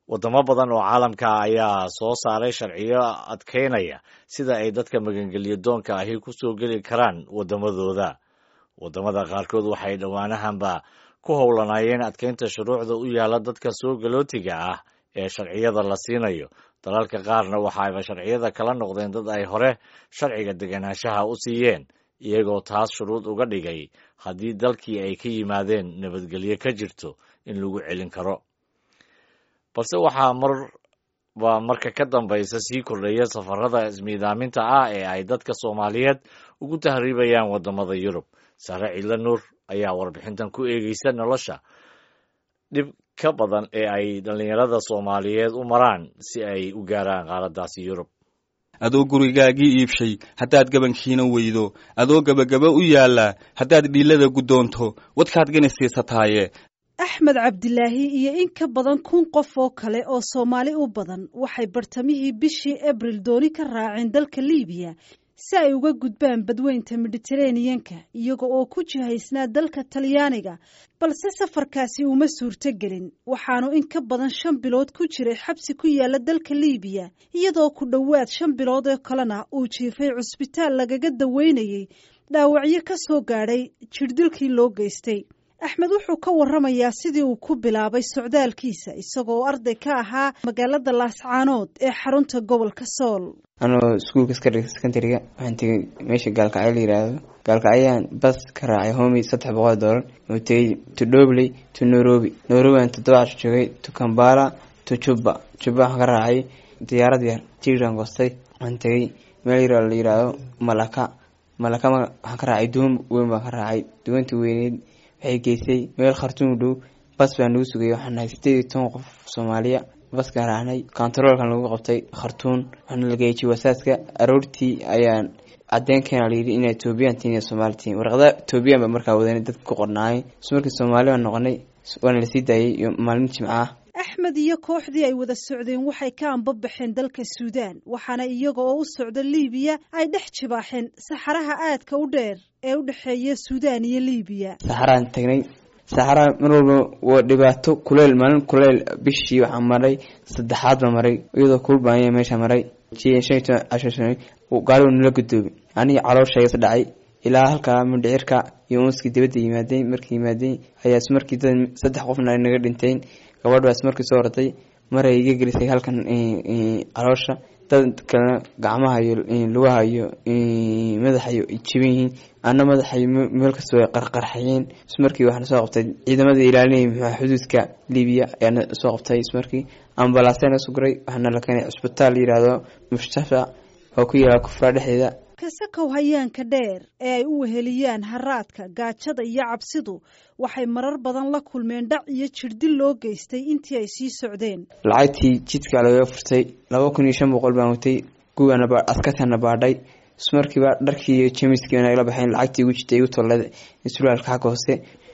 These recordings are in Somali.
wadamo badan oo caalamka ayaa soo saaray sharciyo adkaynaya sida ay dadka magangelyo doonka ahi ku soo geli karaan waddamadooda waddamada qaarkood waxay dhowaanahanba ku howlanaayeen adkaynta shuruucda u yaalla dadka soo galootiga ah ee sharciyada la siinayo dalalka qaarna waxaayba sharciyada kala noqdeen dad ay hore sharciga deganaanshaha u siiyeen iyagoo taas shuruud uga dhigay haddii dalkii ay ka yimaadeen nabadgelyo ka jirto in lagu celin karo balse waxaa marba marka ka dambaysa sii kordhaya safarada ismiidaaminta ah ee ay dadka soomaaliyeed ugu tahriibayaan waddamada yurub sare ciidla nuur ayaa warbixintan ku eegeysa nolosha dhib ka badan ee ay dhallinyarada soomaaliyeed u maraan si ay u gaaraan qaaraddaasi yurub adoo gurigaagii iibshay haddaad gabankiina weydo adoo gebagaba u yaallaa haddaad dhiillada guddoonto wadkaad gani siisataaye axmed cabdilaahi iyo in ka badan kun qof oo kale oo soomaali u badan waxay bartamihii bishii abril dooni ka raaceen dalka liibiya si ay uga gudbaan badweynta mediteraneyanka iyaga oo ku jihaysnaa dalka talyaaniga balse safarkaasi uma suurto gelin waxaanu in ka badan shan bilood ku jiray xabsi ku yaala dalka liibiya iyadoo ku dhowaad shan bilood oo kalena uu jiifay cusbitaal lagaga daweynayay dhaawacyo ka soo gaadhay jirdilkii loo geystay axmed wuxuu ka waramayaa sidii uu ku bilaabay socdaalkiisa isagoo arday ka ahaa magaalada laascaanood ee xarunta gobolka sool anoo iskuulka secondariga waxaan tegay meesha gaalkacyo la yiraahdo gaalkacyaan bas ka raacay homi saddex boqol doolar oo tegay to dobley to nairobi nairobi aan toddoba casho joogay to kambala to juba juba waxaan ka raacay diyaarad yar tiiraan goostay waxaan tegay meel yar la yiraahdo malaka malaka waxaan ka raacay duwan weyn baan ka raacay duwantii weyneyd waxay geysay meel khartuum dhow bas baa nagu sugayay waxaan nahay sideed iyo toban qof soomaaliya baskaan raacnay kontaroolkan lagu qabtay khartuun waxaana la geeyay jiwasaadka aroortii ayaan cadeenkeena layidhi inay etoobiyan tihin iyo soomaali tihin warqada etoobiyan baa markaa wadanay dadka ku qornaayay is markii soomaali baan noqonay waana lasii daayay iyo maalmin jimca ah axmed iyo kooxdii ay wada socdeen waxay ka anbabaxeen dalka suudaan waxaana iyaga oo u socda liibiya ay dhex jibaaxeen saxaraha aadka u dheer ee u dhexeeya suudaan iyo liibiya saxaraan tagnay saxaraa mar walba waa dhibaato kuleyl maalin kuleyl bishii waxaa maray saddexaad baa maray iyadoo kulbaanya meesha maray gaarigu nala gudoobi aniga calooshaygas dhacay ilaa halkaa mindhicirka iyo unskii dibadda yimaadeen markii yimaadeen ayaa ismarkii dad saddex qofna naga dhinteen gabadh baa ismarkii soo orday maray iga gelisay halkan caloosha dad kalena gacmaha iyo lugaha iyo madaxa iyo jaban yihiin ana madaxay meel kastoo ay qarqarxayeen ismarkii waxaana soo qabtay ciidamada ilaalinaya muxua xuduudka libiya ayaana soo qabtay ismarkii ambalaasena suguray waxaana la keenay cusbitaal la yihahdo mushtafa oo ku yaala kufraa dhexdeeda kasakow hayaanka dheer ee ay u weheliyaan haraadka gaajada iyo cabsidu waxay marar badan la kulmeen dhac iyo jirdil loo geystay intii ay sii socdeen lacagtii jidka lagaga furtay laba kun iyo shan boqol baan watay guwaana askartana baadhay ismarkiiba dharkii iyo jemiskii nagala baxeen lacagtii igu jirtay igu tollada sulaalka xagga hoose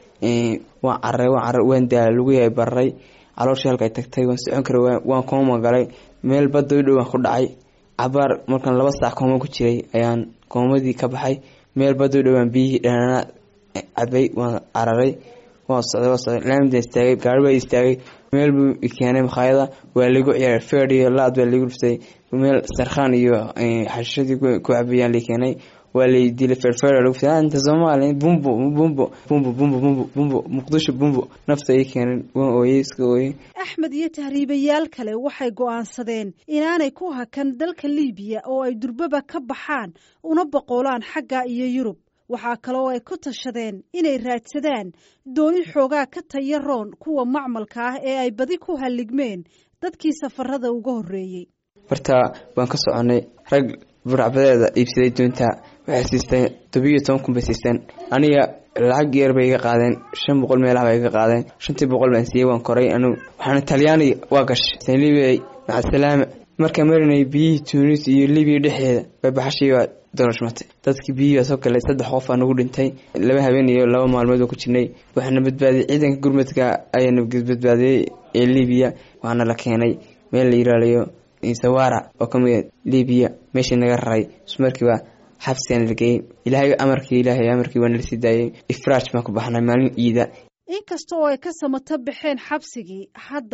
waan cararay waan cararay waan daala lagu yahay bararay calooshii halka ay tagtay waan socon karay waan kooma galay meel badda u dhow waan ku dhacay cabaar markaan laba saac kooma ku jiray ayaan koomadii ka baxay meel badda u dhowaan biyihii dhanana cabay waan cararay waan socday waan socday laamida istaagay gaari baa istaagay meel buu keenay makhaayada waa lagu ciyaaray ferd iyo laad baa lagu dhuftay meel sarkhaan iyo xashishadii ku cabayaan la keenay waa lay dilay ferfer lagu fiday inta soomaaliya bumbo bumbo bumbo bumbo bumbo bumbo muqdisho bumbo nafta ay keeneen waan ooyey iska ooyey axmed iyo tahriibayaal kale waxay go'aansadeen inaanay ku hakan dalka liibiya oo ay durbaba ka baxaan una boqolaan xagga iyo yurub waxaa kaloo ay ku tashadeen inay raadsadaan dooni xoogaa ka taya roon kuwa macmalka ah ee ay badi ku halligmeen dadkii safarada uga horreeyey horta waan ka soconay rag buracbadeeda iibsaday doonta waxay siisteen tobiyo toban kun bay siisteen aniga lacag yar bay iga qaadeen shan boqol meelaha bay iga qaadeen shantii boqol baan siiyey waan koray anigu waxaana talyaaniga waa gashay libiya macasalaama markaa marinay biyihii tunis iyo libiya dhexdeeda bay baxashii baa dolashmatay dadkii biyihii baa soo galay saddex qof aa nagu dhintay laba habeen iyo laba maalmood oo ku jirnay waxaana badbaadiyey ciidanka gurmadka ayaana badbaadiyey ee libiya waxaana la keenay meel la yiraalayo sawara oo kamid libiya meeshii naga raray ismarkiiba xabsigaan la geeyey ilaahay amarkii ilaahay amarkii waana lasii daayey ifraaj baan ku baxnay maalin ciida inkasta oo ay ka samato baxeen xabsigii haddana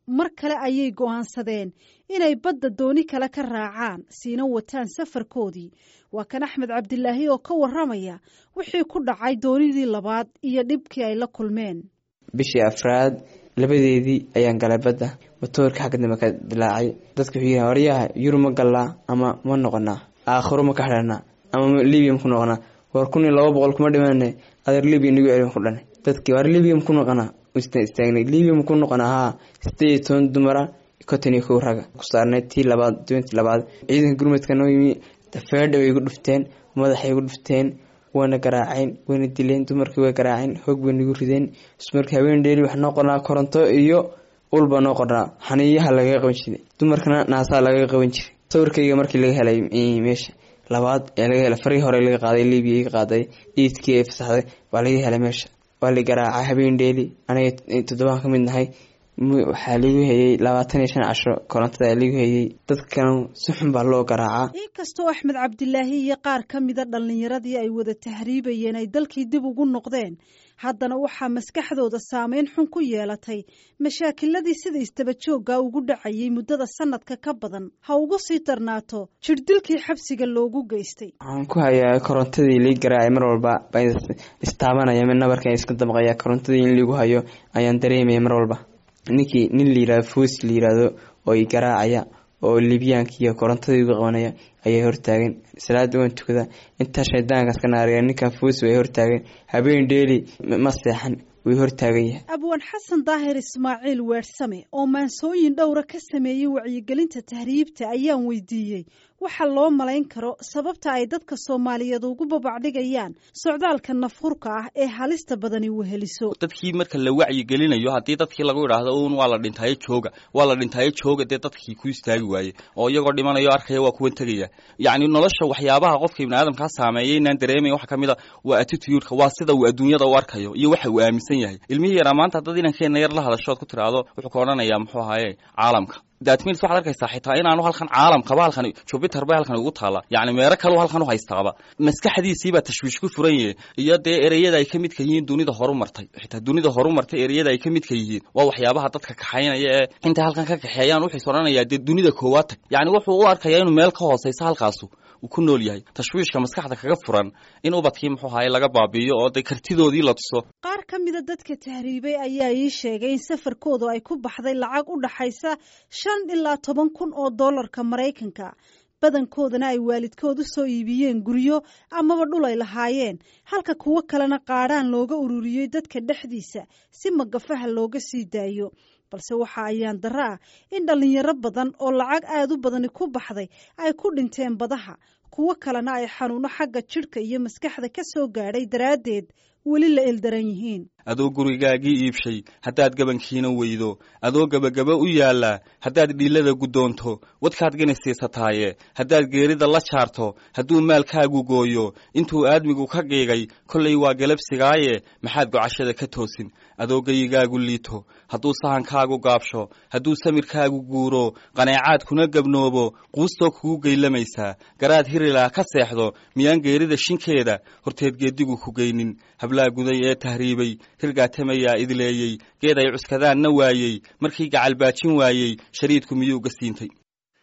mar kale ayay go'aansadeen inay badda dooni kale ka raacaan siina wataan safarkoodii waa kan axmed cabdilaahi oo ka warramaya wixii ku dhacay doonidii labaad iyo dhibkii ay la kulmeen bishii afraad labadeedii ayaan galay badda matoorka xagga dambe ka dilaacay dadka wuxuu yihi horyaha yurub ma gallaa ama ma noqonaa aakhiro ma ka xidhanaa ama libiya ma ku noqonaa war kun iyo laba boqol kuma dhimaane adeer libiya nagu celin ku dhanay dadkii war libiya ma ku noqonaa istaagnay libiya ma ku noqonaa haa sideed iyo toban dumara konton iyo kow raga ku saarnay tii labaad doontii labaad ciidanka gurmadka noo yimi dafeedha way igu dhufteen madaxay igu dhufteen wayna garaaceen wayna dileen dumarkii way garaaceen hoog bay nagu rideen ismarkii haween dheeli wax noo qornaa koronto iyo ulba noo qornaa xaniiyaha lagaga qaban jiray dumarkana naasaa lagaga qaban jiray sawirkayga markii laga helay meesha labaad ee laga helay farii hore laga qaaday libiya iga qaaday iidkii ay fasaxday waa laga helay meesha waa la garaacay habeen dheeli aniga toddobaan ka mid nahay waxaa ligu hayay labaatan iyo shan casho korontada ligu hayay dadkan si xun baa loo garaacaa inkastoo axmed cabdilaahi iyo qaar ka mida dhallinyaradii ay wada tahriibayeen ay dalkii dib ugu noqdeen haddana waxaa maskaxdooda saameyn xun ku yeelatay mashaakiladii sida istabajooga ugu dhacayay muddada sanadka ka badan ha ugu sii darnaato jirdilkii xabsiga loogu geystay waxaan ku hayaa korontadii lii garaacay mar walba baan istaabanaya mid nabarkan iska damqaya korontadii in liigu hayo ayaan dareemaya mar walba ninkii nin la yirahdo foos la yiraahdo oo i garaacaya oo libyaanka iyo korontadii uga qabanaya ayaa hortaagan salaada waan tukada intaa shaydaankaas ka naariya ninkan foos way hortaagan habeen dheeli ma seexan way hortaagan yahay abwaan xasan daahir ismaaciil weersame oo maansooyin dhowra ka sameeyey wacyigelinta tahriibta ayaan weydiiyey waxa loo malayn karo sababta ay dadka soomaaliyeed ugu babacdhigayaan socdaalka nafhurka ah ee halista badani weheliso dadkii marka la wacyigelinayo haddii dadkii lagu idhaahdo un waa la dhintaayo jooga waa la dhintaayo jooga dee dadkii ku istaagi waaye oo iyagoo dhimanayo arkaya waa kuwan tegaya yacni nolosha waxyaabaha qofka ibni aadamkaa saameeya inaan dareemaya waxa ka mid a waa attitudeka waa sida uu adduunyada u arkayo iyo waxa uu aaminsan yahay ilmihii yaraa maanta haddad inankeenna yar la hadashood ku tiraahdo wuxuu ka odhanayaa muxuu ahaaye caalamka datmins waxad arkaysaa xitaa inaanu halkan caalamkaba halkan jupiter bay halkan ugu taalla yacni meero kaleu halkan u haystaaba maskaxdiisiibaa tashwiish ku furan yahe iyo dee ereyada ay ka midka yihiin dunida horu martay xitaa dunida horu martay ereyada ay ka midka yihiin waa waxyaabaha dadka kaxaynaya ee intay halkan ka kaxeeyaan wuxuus odhanayaa dee dunida koowaad tag yacni wuxuu u arkayaa inuu meel ka hooseysa halkaasu uu ku nool yahay tashwiishka maskaxda kaga furan in ubadkii muxuu ahaye laga baabi'iyo oo dee kartidoodii la tuso qaar ka mida dadka tahriibay ayaa ii sheegay in safarkoodu ay ku baxday lacag u dhaxaysa shan ilaa toban kun oo dollarka maraykanka badankoodana ay waalidkood u soo iibiyeen guryo amaba dhul ay lahaayeen halka kuwo kalena qaadhaan looga ururiyey dadka dhexdiisa si magafaha looga sii daayo balse waxa ayaan darro ah in dhallinyaro badan oo lacag aad u badani ku baxday ay ku dhinteen badaha kuwo kalena ay xanuuno xagga jidhka iyo maskaxda ka soo gaadhay daraaddeed weli la eldaran yihiin adoo gurigaagii iibshay haddaad gabankiina weydo adoo gebagaba u yaallaa haddaad dhiillada guddoonto wadkaad gani siisataaye haddaad geerida la jaarto hadduu maalkaagu gooyo intuu aadmigu ka qiigay kollay waa galabsigaaye maxaad gocashada ka toosin adoo geyigaagu liito hadduu sahankaagu gaabsho hadduu samirkaagu guuro qaneecaad kuna gabnoobo quustoo kugu geylamaysaa garaad hirilaa ka seexdo miyaan geerida shinkeeda horteed geedigu ku geynin hablaa guday ee tahriibay hirgaatamayaa idleeyey geed ay cuskadaanna waayey markii gacalbaajin waayey shariidku miyuu ga siintay